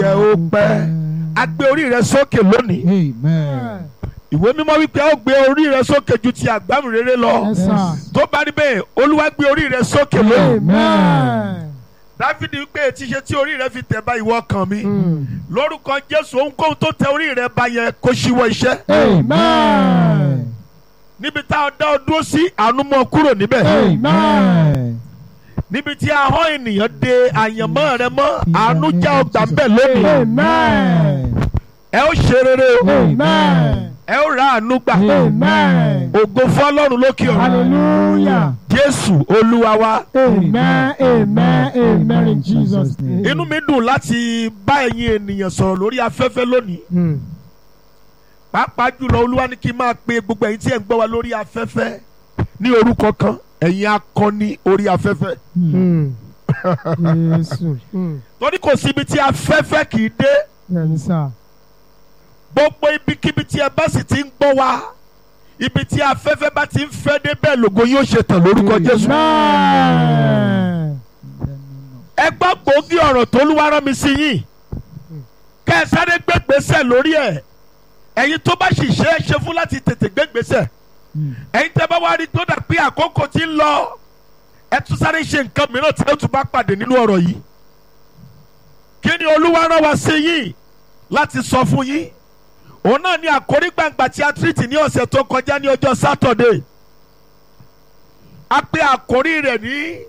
ẹ ó pẹ́ a gbé orí rẹ sókè lónìí Amen. ìwé mímọ́ wípé a ó gbé orí rẹ sókè ju ti àgbámúrere lọ Yes, sir. tó bá rí bẹ́ẹ̀ olúwa gbé orí rẹ sókè lónìí Amen. dáfídì wípé ti ṣe tí orí rẹ fi tẹ̀ bá ìwọ kan mi Mm. lórúkọ jésù ohunkóhun tó tẹ orí rẹ bá yẹn kó ṣíwọ́ iṣẹ́ Amen. níbi tá a dá ọ dúró sí àánú mọ́ kúrò níbẹ̀ Amen. níbi tí ahọ́n ènìyàn de àyànmọ́ rẹ mọ́ àánú já ọgbà ń bẹ̀ lónìí Amen. ẹ ó ṣe rere o Amen. ẹ ó ra àánú gbà Amen. ògo fọlọ́run lókè ọ̀run Hallelujah. jésù olúwa wa Amen. Amen. Amen. In Jesus' name. inú mi dùn láti bá ẹ̀yin ènìyàn sọ̀rọ̀ lórí afẹ́fẹ́ lónìí Mm. pàápàá jùlọ olúwa ní kí n máa pe gbogbo ẹ̀yin tí ẹ̀ ń gbọ́ wa lórí afẹ́fẹ́ ní orúkọ kan ẹ̀yin akọni orí afẹ́fẹ́ Mm. Jésù. Mm. torí kò síbi tí afẹ́fẹ́ kì í dé Bẹ́ẹ̀ni sá. gbogbo ibikíbi tí ẹ bá sì ti ń gbọ́ wa ibi tí afẹ́fẹ́ bá ti ń fẹ́ dé bẹ́ẹ̀ lògo yóò ṣe tàn lórúkọ jésù. Amen. ẹ gbọ́ gbòógì ọ̀rọ̀ tó lúwa rán mi sí yín kẹ́ ẹ sáré gbégbèsè lórí ẹ̀ ẹ̀yin tó bá sì ṣe é ṣe fún láti tètè gbégbèsè ẹ̀yin tẹ́ bá wá rí tó dà pé àkókò ti ń lọ ẹ tún sáré ṣe nǹkan mìíràn tí ẹ tún bá pàdé nínú ọ̀rọ̀ yìí kí ni olúwa rán wa sí yín láti sọ fún yín òun náà ni àkórí gbàǹgbà tí a tírìtì ní ọ̀sẹ̀ tó kọjá ní ọjọ́ sátọ̀dé a pè àkórí rẹ̀ ní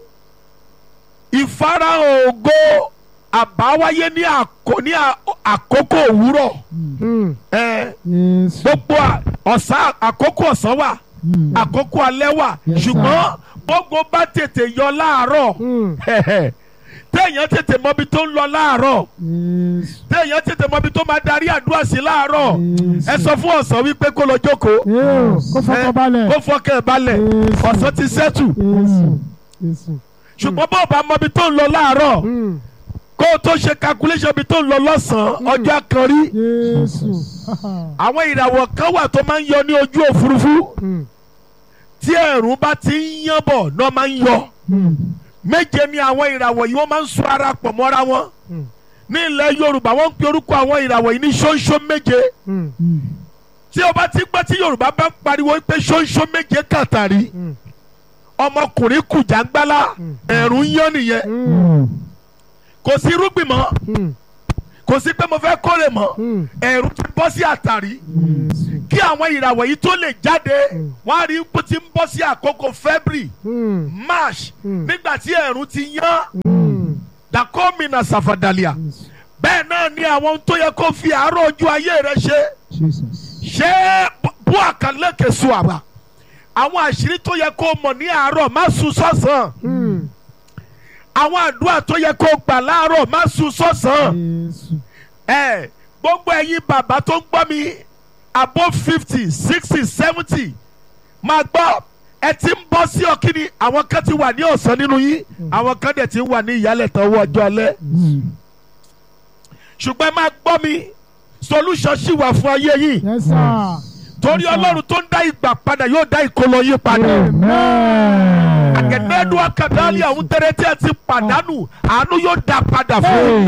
ìfarahàn ògo àbáwáyé ní àkó- ní à- àkókò òwúrọ̀ Mm. ẹ Jésù. gbogbo à- ọ̀sán àkókò ọ̀sán wà àkókò alẹ́ wà Yes, sir. ṣùgbọ́n gbogbo bá tètè yọ láàárọ̀ Mm. téèyàn tètè mọbi tó ń lọ láàárọ̀ Jésù. téèyàn tètè mọbi tó máa darí àdúrà sí láàárọ̀ Jésù. ẹ sọ fún ọ̀sán wípé kó lọ jókòó Yóò kó fọkàn balẹ̀. kó fọkàn ẹ̀ balẹ̀ Jésù. ọ̀sán ti sẹ́tù Jésù. Jésù. ṣùgbọ́n bó o bá mọbi tó ń lọ láàárọ̀ Mm. kó o tó ṣe calculation bí tó ń lọ lọ́sàn-án ọjọ́ kan rí Jésù. àwọn ìràwọ̀ kan wà tó máa ń yọ ní ojú òfurufú Mm. tí ẹ̀rùn bá ti ń yán bọ̀ náà máa ń yọ Mm. méje ni àwọn ìràwọ̀ yìí wọ́n máa ń so ara pọ̀ mọ́ra wọn Mm. ní ilẹ̀ Yorùbá wọ́n ń pe orúkọ àwọn ìràwọ̀ yìí ní ṣóńṣó méje Mm. tí o bá ti gbọ́ tí Yorùbá bá ń pariwo pé ṣóńṣó méje kàtàrí Mm. ọmọkùnrin kùjàngbálá ẹ̀rùn ń yán nìyẹn Mm. kò sí irúgbìn mọ́ Mm. kò sí pé mo fẹ́ kórè mọ́ Mm. ẹ̀rùn ti bọ́ sí àtàrí Jésù. kí àwọn ìràwọ̀ yìí tó lè jáde Mm. wọ́n á rí pé tí ń bọ́ sí àkókò February Mm. March Mm. nígbà tí ẹ̀rùn ti yán Mm. dàkọ́mìnà sàfàdàlíà Jésù. bẹ́ẹ̀ náà ni àwọn ohun tó yẹ kó fi àárọ̀ ojú ayé rẹ ṣe Jesus. ṣé bú àkàlẹ́kẹ̀ sùn àbá àwọn àṣírí tó yẹ kó mọ̀ ní àárọ̀ má sùn sọ́sàn Mm. àwọn àdúrà tó yẹ kó gbà láàárọ̀ má sùn sọ́sàn Jésù. ẹ gbogbo ẹ̀yin bàbá tó ń gbọ́ mi above fifty sixty seventy máa gbọ́ ẹ ti ń bọ́ sí ọkìnrin àwọn kan ti wà ní ọ̀sán nínú yín àwọn kan dẹ̀ ti ń wà ní ìyálẹ̀tàn owó ọjọ́ alẹ́ ṣùgbọ́n ẹ máa gbọ́ mi solution ṣì wà fún ayé yìí Yes, sir. torí ọlọ́run tó ń dá ìgbà padà yóò dá ìkólọ yín padà. Amen. àgẹ̀dẹ́dùn akadali àwọn tẹ́rẹ́ tí ẹ ti pàdánù àánú yóò dá padà fún yín.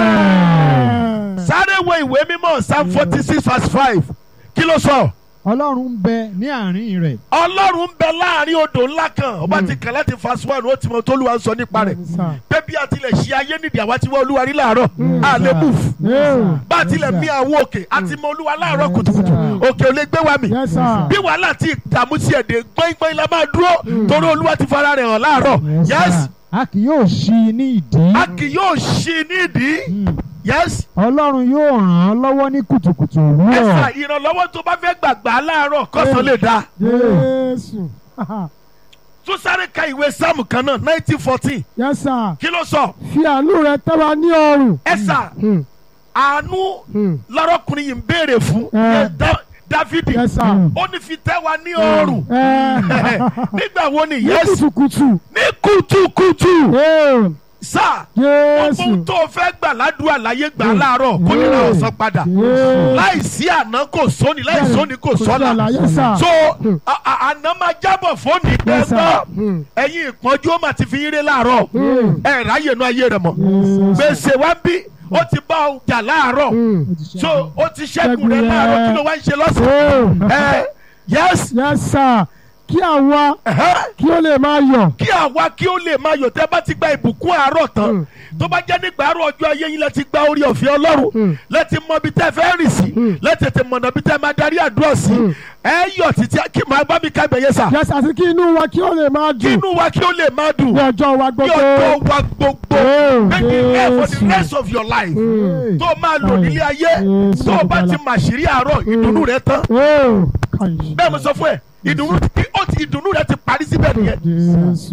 Amen. sáré wo ìwé mímọ́ psalm forty six verse five kí ló sọ. Ọlọ́run ń bẹ ní àárín rẹ̀. ọlọ́run ń bẹ láàrin odò ńlá kan ọba ti kàn láti verse one ó ti mọ tó olúwa ń sọ nípa rẹ̀ Yes, sir. pé bí a tilẹ̀ ṣe ayé nídìí àwa ti wá olúwa rí láàárọ̀ a lè move Yóò. bá a tilẹ̀ mí àwọn òkè a ti mọ olúwa láàárọ̀ kùtùkùtù òkè ò lè gbé wa mì Yes, sir. bí wàhálà tí ìdààmú sí ẹ̀dẹ̀ gbọ́ngbọ́n la máa dúró torí olúwa ti fara rẹ̀ hàn láàárọ̀ yes A kì yóò ṣí i ní ìdí. a kì yóò ṣí i nídìí yes Ọlọ́run yóò ràn án lọ́wọ́ ní kùtùkùtù ẹ̀sà òwúrọ̀. ìrànlọ́wọ́ tó bá fẹ́ gbàgbà láàárọ̀ kọ́sán lè dáa Jésù. tún sáré ka ìwé sáàmù kan náà nineteen fourteen Yes, sir. kí ló sọ Fi àánú rẹ tẹ́ wa ní ọrùn. ẹ̀sà Mm. àánú Mm. lọ́rọ́kùnrin yìí ń béèrè fún Eh. Yẹn Dá- Dáfídì Yes, sir. ó ní fi tẹ́ wa ní ọrùn Ẹ. nígbà wo ni Ní yes kùtùkùtù. ní kùtùkùtù Ẹ. sáà gbogbo Jésù. tó o fẹ́ gbà ládùúgbà láyé gbà láàárọ̀ kó nira ọ̀sán padà Jésù. láìsí àná kò sóni láì sóni kò sọ́la Yes, sir. so a- a- àná máa jábọ̀ fóònù Yes, sir. gbẹ́gbọ́ Mm. ẹ̀yin ìpọ́njú ó mà ti fi yín ré láàárọ̀ Mm. ẹ̀ ráyè inú ayé rẹ̀ mọ̀ Yes. gbèsè wá bí ó ti bá ọ jà láàárọ̀ Mm. Ó ti ṣẹ́gun. so ó ti ṣẹ́gun Ṣẹ́gun rẹ rẹ̀. láàárọ̀ kí ló wá ń ṣe lọ́sàn-án Oh. ẹ yes Yes, sir. Kí àwa ẹ̀hẹ́. kí ó lè máa yọ̀. kí àwa kí ó lè máa yọ̀ tẹ́ bá ti gba ìbùkún àárọ̀ tán Mm. tó bá jẹ́ nígbà àárọ̀ ọjọ́ ayé yín lẹ́ti gba orí ọ̀fẹ́ ọlọ́run Mm. lẹ́ti mọ ibi tẹ́ fẹ́ rìn sí Mm. lẹ́tẹ̀tẹ̀ mọ̀nà ibi tẹ́ máa darí àdúrà sí Mm. ẹ yọ̀ títí kí màá bá mi ká ibẹ̀yẹ sà Yes, àti kí inú wa kí ó lè máa kí dùn inú wa kí ó lè máa dùn ní ọjọ́ wa ní gbogbo. ọjọ́ wa gbogbo Oh, make it rare for the Jésù. rest of your life Mm. tó máa lò nílé ayé Jésù tó o bá ti Olùgbàlà. màṣírí àárọ̀ ìdùnnú rẹ tán Oh, kàyí. bẹ́ẹ̀ mo sọ fún ẹ ìdùnnú ó ti ìdùnnú rẹ ti parí síbẹ̀ nìyẹn Jésù.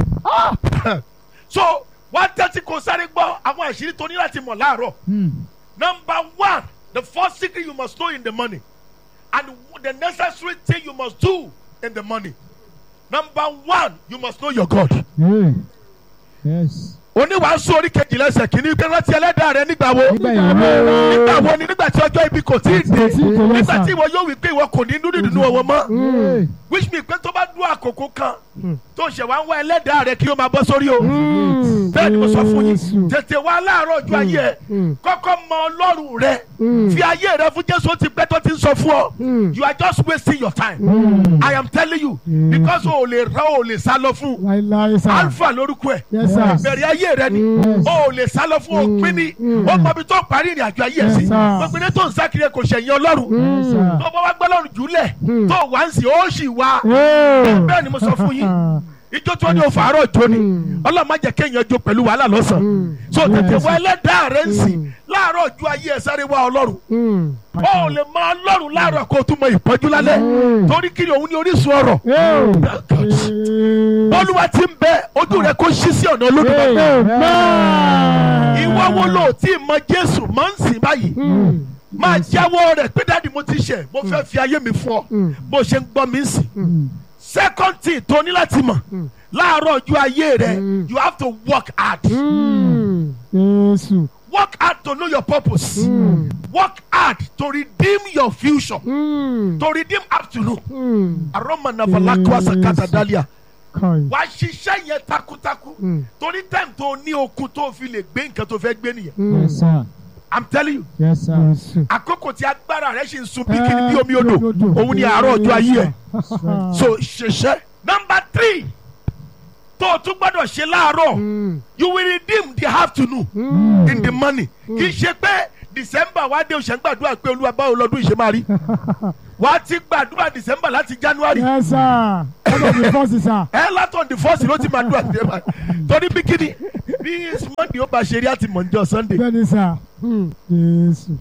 so wá tẹ́tí kó sáré gbọ́ àwọn àṣírí tó ní láti mọ̀ láàárọ̀ Hmm. number one the first secret you must know in the morning and the necessary thing you must do in the morning number one you must know your God Hey. Yes. oníwàásù orí kejìlá ẹsẹ̀ kìíní pé rántí ẹlẹ́dàá rẹ nígbà wo Nígbà ìwé nígbà wo ni nígbà tí ọjọ́ ibi kò tí ì dé Kò tí ì dé, yes, nígbà sir. tí ìwọ yóò wí pé ìwọ kò ní dúdú nínú ọwọ́ mọ́ Hey. which means pé tó bá dún àkókò kan tó ṣẹ̀ wá ń wá ẹlẹ́dàá rẹ kí ó máa bọ́ sórí o Mm. bẹ́ẹ̀ ni mo sọ fún yín Jésù. tètè wá láàárọ̀ ọjọ́ ayé ẹ Mm. kọ́kọ́ mọ ọlọ́run rẹ Mm. fi ayé rẹ fún jésù ó ti pẹ́ tó ti ń sọ fún ọ Mm. you are just wasting your time Mm. i am telling you Mm. because o ò lè ra o ò lè sá lọ fún Láíláí sá. alpha lórúkọ ẹ Yes, sir. ìbẹ̀rẹ̀ ayé rẹ ni Mm. o ò lè sá lọ fún òpin ni Mm. ó mọ ibi tó parí ìrìn àjò ayé ẹ sí Yes, sir. gbogbo ní tó ń sákiri kò ṣẹ̀yìn ọlọ́run Yes, sir. tó bá wá gbọ́ lọ́rùn jùlẹ̀ Mm. tó wá ń sìn ó sì wá Oh. bẹ́ẹ̀ ni mo sọ fún yín ijó tí wọ́n ní o fàárọ̀ jó ni Mm. ọlọ́run má jẹ́ kéèyàn jó pẹ̀lú wàhálà lọ́sàn Mm. so tètè Yes. wá ẹlẹ́dàá rẹ ń sìn Mm. láàárọ̀ ju ayé ẹ sáré wá ọlọ́run Mm. ó ò lè mọ ọlọ́run láàárọ̀ kó o tún mọ ìpọ́njú lálẹ́ Mm. torí kiri òun ní orísun ọ̀rọ̀ Oh. olúwa ti ń bẹ ojú rẹ kó ṣí sí ọ̀nà olódùmarè Amen. ìwọ wo ló tí ì mọ jésù máa ń sìn báyìí Mm. máa jáwọ́ rẹ̀ pé dáàdi mo ti ṣẹ̀ mo fẹ́ fi ayé mi fún ọ Mm. bó ṣe ń gbọ́ mi ń sìn Hmm. second thing tó ní láti mọ̀ Mm. láàárọ̀ ju ayé rẹ Mm. you have to work hard Mm. Jésù. work hard to know your purpose Mm. work hard to redeem your future Mm. to redeem afternoon Mm. aroma navalakwa sakata dalia Kàyí. wàá ṣiṣẹ́ yẹn takuntakun Mm. torí time tó ní okun tó fi lè gbé nǹkan tó fẹ́ gbé nìyẹn Mm. Yes, sir. i'm telling you Yes, sir. Jésù. àkókò tí agbára rẹ ṣì ń sun bí kìnnì bí Eh, omi odò bí odò. òun ni àárọ̀ ọjọ́ ayé ẹ̀ Ah. so ṣiṣẹ́. number three tó o tún gbọ́dọ̀ ṣe láàárọ̀ Mm. you will redeem the afternoon Mm. in the morning kì í ṣe pé december wá dé oṣù gbàdúrà pé olúwa báwo lọ́dún ìṣe máa rí wà á ti gbàdúrà december láti january Yes, sir. Ọlọ́run mi fọ́ọ̀sì sá. ẹ látọ̀ the first ló ti máa dúrà december torí bí kíni bí monday ó bá ṣe rí àti mọ̀njọ́ sunday Bẹ́ẹ̀ni sá. Mm. Jésù.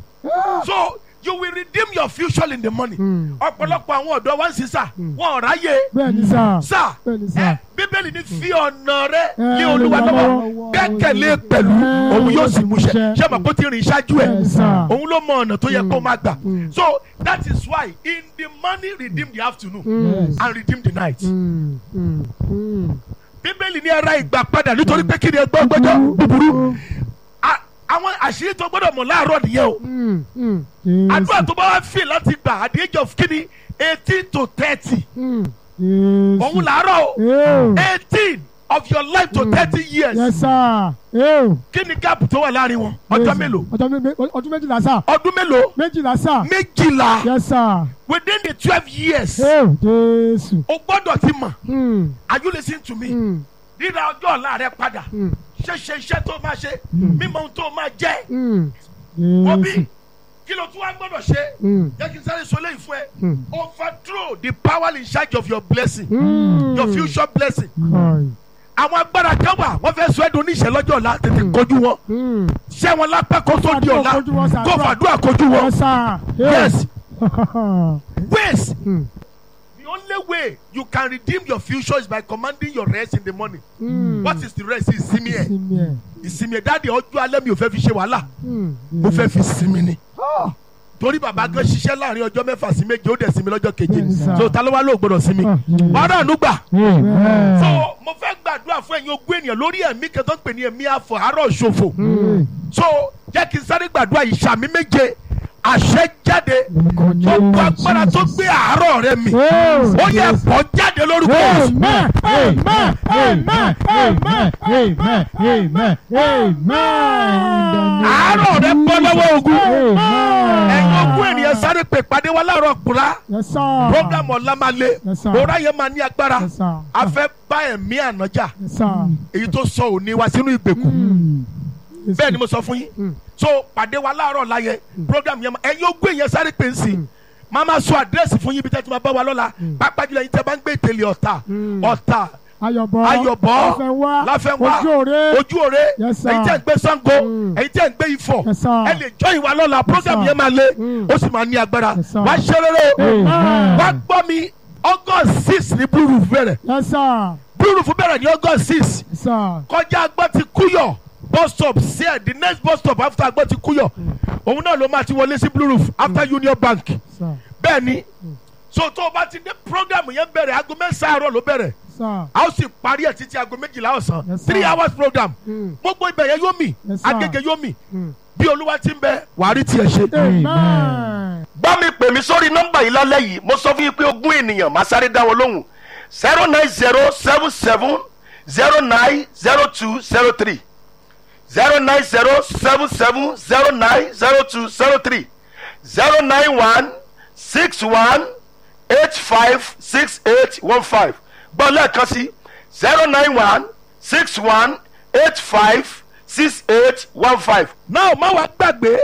so you will redeem your future in the morning Mm. ọ̀pọ̀lọpọ̀ àwọn ọ̀dọ́ wá ń sísà wọn ò ráyè Bẹ́ẹ̀ni sá. sà Bẹ́ẹ̀ni ẹ sá. bíbélì ní fi ọ̀nà rẹ Eh, lé olúwa Olúwa lọ́wọ́ lọ́wọ́. gbẹ́kẹ̀lé pẹ̀lú Eh, òun yóò sì múṣẹ múṣẹ. ṣé mọ̀ kó ti rìn ṣáájú ẹ̀ Bẹ́ẹ̀ni sá. òun ló mọ ọ̀nà tó yẹ kó máa gbà Mm. so that is why in the morning redeem the afternoon Mm. and redeem the night Mm. Mm. Mm. bíbélì ní ara ìgbà padà nítorí pé kí ni ẹgbẹ́ ọgbẹ́jọ́ búburú A- àwọn àṣírí tó gbọ́dọ̀ mọ̀ láàárọ̀ nìyẹn o Mm. Mm. àdúrà Jésù. tó bá wá fi láti gbà at the age of kíni eighteen to thirty Mm. Jésù. òun làárọ̀ o Ew. eighteen of your life to thirty years Yes, sir. Ew. kí ni gap tó wà láàrin wọn ọjọ́ Yes, mélòó ọjọ́ mé- mé- ọdún méjìlá sá. ọdún mélòó méjìlá sá. méjìlá Yes, sir. within the twelve years Ew. Jésù. o gbọ́dọ̀ ti mọ̀ Mm. are you listening to me Mm. ríra ọjọ́ ọ̀la rẹ padà Mm. ṣẹṣẹ iṣẹ́ tó máa ṣe mímọ̀ ohun tó máa jẹ́ Mm. wọ́n bí Jésù. kí ló tún wá gbọ́dọ̀ ṣe Mm. jẹ́ kí n sáré sọ léyìí fún ẹ Mm. overthrow the power in charge of your blessing Mm. your future blessing Kai. àwọn agbára kan wà wọ́n fẹ́ sọ ẹ́ dùn níṣẹ́ lọ́jọ́ ọ̀la tètè kojú wọn Mm. ṣẹ́ wọn lápá kó tó di ọ̀la Kojú wọn, sir. kó fàdúrà kojú wọn Yes, sir. Ew. yes ways Mm. the only way you can redeem your future is by commanding your rest in the morning Mm. what is the rest ìsinmi ẹ̀ Sinmi ẹ̀. ìsinmi ẹ̀ dáàdi ọjọ́ alẹ́ mi ò fẹ́ fi ṣe wàhálà Mm. mo fẹ́ fi sinmi ni torí bàbá gan ṣiṣẹ́ láàrin ọjọ́ mẹ́fà sí méje ó dẹ̀ sinmi lọ́jọ́ keje Bẹ́ẹ̀ni, sir. so ta ló wá lóò gbọ́dọ̀ sinmi Ah, yes. ọ̀rọ̀ ànúgbà Amen. so mo fẹ́ gbàdúrà fún ẹ̀yin ogún ènìyàn lórí ẹ̀mí kan tó ń pè ní ẹ̀mí àfọ̀ àárọ̀ ṣòfò Mm. so jẹ́ kí n sáré gbàdúrà ìṣàmì méje àṣẹ jáde gbogbo agbára tó gbé àárọ̀ rẹ mi ó yẹ bọ́ jáde lórúkọ Jésù. Amen. Amen. Amen. Amen. Amen. Amen. Amen. àárọ̀ rẹ bọ́ lọ́wọ́ ogun Amen. ẹ̀yin ogún ènìyàn sáré pè pàdé wa láàárọ̀ kúrá Yes, sir. program ọ̀la máa le Yes, sir. òrá yẹn máa ní agbára Yes, sir. a fẹ́ bá ẹ̀mí ànájà Yes, sir. èyí tó sọ òní wa sínú ìgbèkùn Mm. Yes, bẹ́ẹ̀ ni mo sọ fún yín Mm. so pàdé wa láàárọ̀ láyẹ program yẹn ma- ẹ̀yin ogún èèyàn sáré pè ń sìn máa ma sọ àdírẹ́sì fún yín bí tẹ́tí máa bá wa lọ́la pápá jùlọ yín tẹ́ bá ń gbé ìtẹ̀lé ọ̀tà Mm. ọ̀tà Ayọ̀bọ̀. ayọ̀bọ̀ Láfẹnwá. láfẹnwá Ojú òre. ojú òre Yes, sir. ẹ̀yin tẹ́ ń gbé Ṣàngó Mm. ẹ̀yin tẹ́ ń gbé Ifọ̀ Yes, sir. ẹ lè jọ ìwà lọ́la program sir. yẹn máa le Mm. ó sì máa ní agbára Yes, sir. wá ṣe rere o Amen. wá gbọ́ mi August six ní Blue Roof bẹ̀rẹ̀ Yes, sir. Blue Roof bẹ̀rẹ̀ ní August six Yes, sir. kọjá agbọ́ ti kúyọ̀ bus stop sí ẹ̀ the next bus stop after agbọ́ ti kúyọ̀ òun náà ló máa ti wọlé sí blue roof after union bank Sir. bẹ́ẹ̀ ni so tó o bá ti dé program yẹn bẹ̀rẹ̀ aago mẹ́sàn-án àárọ̀ ló bẹ̀rẹ̀ Sir. a ó sì parí ẹ̀ títí aago méjìlá ọ̀sán Yes, sir. three hours program Mm. gbogbo ibẹ̀ yẹn yóò mì Yes, sir. agége yóò mì Mm. bí olúwa ti ń bẹ wàá rí tiẹ̀ ṣe. Amen. bá mi pè mí sórí nọ́mbà yìí lálẹ́ yìí mo sọ fún yín pé ogún ènìyàn máa sáré dá wọn lóhùn zero nine zero seven seven zero nine zero two zero three zero nine zero seven seven zero nine zero two zero three zero nine one six one eight five six eight one five gbọ́ lẹ́ẹ̀kan sí zero nine one six one eight five six eight one five. náà má wàá gbàgbé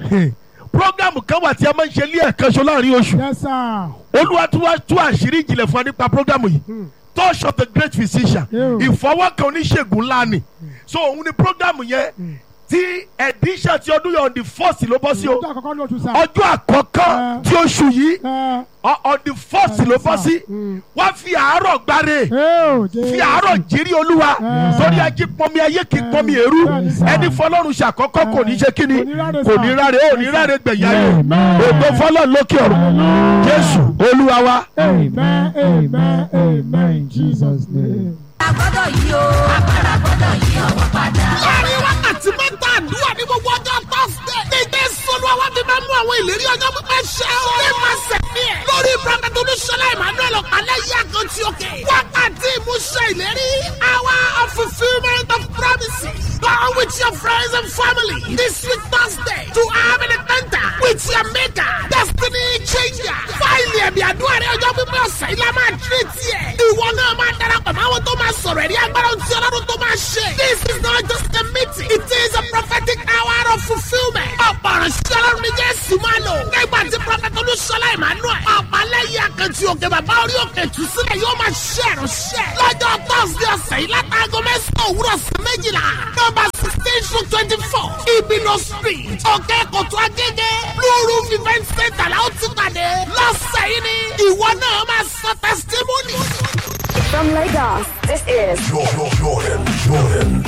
programu kan wà tí a máa ń ṣe ní ẹ̀kan ṣo láàrin oṣù Yes, sir. olúwa tún wá tú àṣírí ìjìnlẹ̀ fún wa nípa programu yìí touch of the great physician Yeah. ìfọwọ́kan oníṣègùn ńlá ni so òun ni programu yẹn tí edition ti ọdún yẹn on the first ló bọ́ sí o Ọjọ́ àkọ́kọ́ ní oṣù sá. ọjọ́ àkọ́kọ́ Yeah. tí oṣù yìí Ẹ on on the first ló bọ́ sí Mm. wá fi àárọ̀ gbáre ẹ ò jẹ́. fi àárọ̀ jírí olúwa Yeah. torí ajé pọnmi ayé kì í pọnmi èrú Bẹ́ẹ̀ni sà. ẹni fọlọ́run ṣàkọ́kọ́ kò ní ṣe kíni Kò ní ráre kò sà. ní ráre ó ní ráre gbẹ̀yà rẹ̀ Amen. ògbó fọlọ́run lókè ọ̀run jésù olúwa wa. Amen. Amen. Amen. In Jesus' name. agbọ́dọ̀ yí o agbára gbọ́dọ̀ yí ọwọ́ padà. láàrin wákàtí mẹ́ta àdúrà ní gbogbo ọjọ́ tọ́sídẹ̀. ní jésù olúwa wá fi máa mú àwọn ìlérí ọjọ́ pípẹ́ ṣẹ o. ní máa sẹ̀mí ẹ̀. lórí prophet olúṣọlá emmanuel ọ̀pálẹ̀ yí àkàntì òkè. wákàtí ìmúṣẹ ìlérí. hour of fulfilment of promises. Go with your friends and family this week Thursday to have an encounter with your maker. Destiny changer. Fáìlì ẹ̀mí àdúrà rẹ̀ ọjọ́ pípẹ́ ọ̀sẹ̀ yìí la máa tírè tiẹ̀. Ìwọ náà máa darapọ̀ mọ́ àwọn tó máa sọ̀rọ̀ ẹ̀rí agbára tí ọlọ́run tó máa ṣe. This is not just a meeting. It is a prophetic hour of fulfilment. Ọ̀pọ̀ ìránṣẹ́ ọlọ́run ní Jésù máa lò. Nígbà tí Prọfẹ̀tì Olúṣọlá Emmanuel. Ọ̀pálẹ́yìn àkàntì òkè bàbá orí òkè tù sílẹ̀ yóò máa ṣe ìránṣẹ́. Lọ́jọ́ Thursday ọ̀sẹ̀ yìí látàgọ mẹ́sàn-án òwúrọ̀ sí méjìlá. Nọ́mbà sixteen to twenty-four. Ibino street. Òkè Kòtò Agége. Blue Roof event center la ó ti pàdé. Lọ́sẹ̀ yìí ni ìwọ náà máa sọ testimony. From Lagos, this is Jordan, Jordan, Jordan.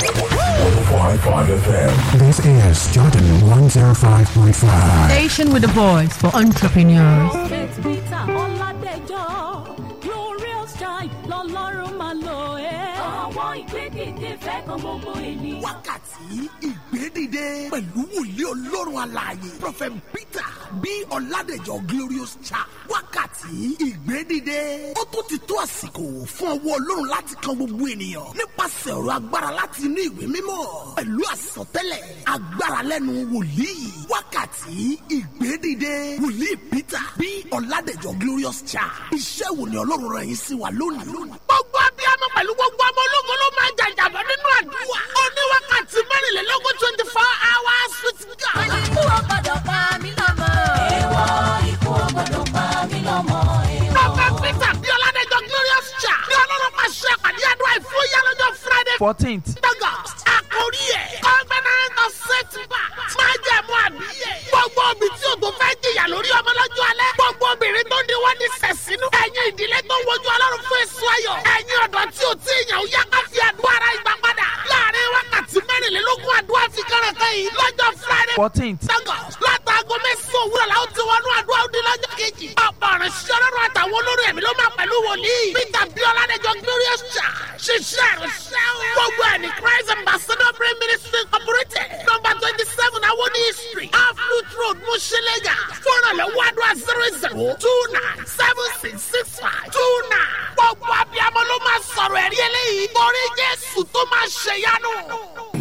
105.5 FM. This is Jordan 105.5. Station with a voice for entrepreneurs. Peter Ọládẹjọ́ glorious child lọ́lọ́run máa lò ẹ́. Àwọn ìgbédìde fẹ́ kan gbogbo ènìyàn. wákàtí ìgbédìde pẹ̀lú wòlíì ọlọ́run alààyè prophet peter bí ọ̀làdẹ̀jọ́ glorious child wákàtí ìgbédìde ó tún ti tó àsìkò fún ọwọ́ ọlọ́run láti kan gbogbo ènìyàn nípasẹ̀ ọ̀rọ̀ agbára láti inú ìwé mímọ́ pẹ̀lú àsọtẹ́lẹ̀ agbára lẹ́nu wòlíì wákàtí ìgbédìde wòlíì peter bí ọ̀làdẹ̀jọ́ glorious child iṣẹ́ wo ni ọlọ́run rẹ̀ yín sí wa lónìí. gbogbo abiyamọ pẹ̀lú gbogbo ọmọ ológun ló máa jàjàbọ̀ nínú àdúrà. ó ní wákàtí mẹ́rìnlélógún twenty four hours with God. Ikú ò gbọ́dọ̀ pa mí lọ́mọ. Èèwọ̀ ikú ò gbọ́dọ̀ pa mí lọ́mọ. Prophet Peter bí Ọládẹ́jọ́ Glorious Cha ní ọlọ́run máa ṣe àpàdé àdúrà ìfúyà lọ́jọ́ Friday fourteenth August. Àkórí ẹ̀ Covenant of Setback máa jẹ́ mú àbíyè. Gbogbo obì tí o tó fẹ́ jìyà lórí ọmọ lọ́jọ́ alẹ́. Gbogbo obìnrin tó ní wọ́n ní sẹ̀sínú. Ẹ̀yin ìdílé tó ń wojú ọlọ́run fún èso ayọ̀. Ẹ̀yin ọ̀dọ́ tí o tí ìyàn ó yá ká fi àdúrà ara ìgbà padà. Láàárín wákàtí mẹ́rìnlélógún àdúrà fi kẹ́rẹ̀kẹ́ yìí lọ́jọ́ Friday fourteenth Lagos látàgọ́ mẹ́sàn-án òwúrọ̀ la ó ti wọnú àdúrà òde lọ́jọ́ kejì. ọ̀pọ̀ ọ̀rọ̀ ṣiṣẹ́ ọlọ́run àtàwọn olórí ẹ̀mí ló máa pẹ̀lú wòlíì. peter biola dẹjọ glorious church ṣiṣẹ́ ìrìnsẹ́ o. gbogbo ẹni christ ambassador prayer ministry incorporated number twenty seven awoni street aflut road musele o two nine